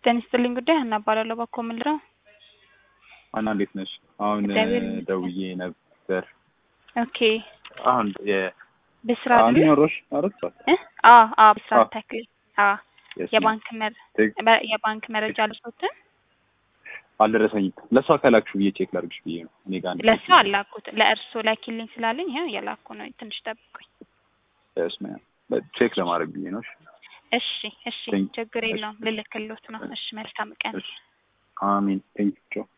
ጤና ይስጥልኝ ጉዳይ ሀና እባላለሁ። ባኮ ምንድነው? አና እንዴት ነሽ? አሁን እግዚአብሔር ይመስገን። ደውዬ ነበር። ኦኬ አሁን የ ብስራት አንድ ነው? ኖሮሽ አረት እ? አ አ ብስራት አዎ። ተክል አ የባንክ መር በ- የባንክ መረጃ ልሶትን አልደረሰኝም። ለእሷ ከላክሽ ብዬ ቼክ ላድርግሽ ብዬ ነው። እኔ ጋር አንድ ለሱ አላኩት ለእርሶ ላኪልኝ ስላለኝ ይኸው የላኩ ነው። ትንሽ ጠብቁኝ። ስማ ቼክ ለማድረግ ብዬ ነው። እሺ እሺ እሺ Thank- ችግር እሺ። የለውም ልልክሎት ነው። እሺ መልካም ቀን። እሺ። አሚን ቴንክ ዩ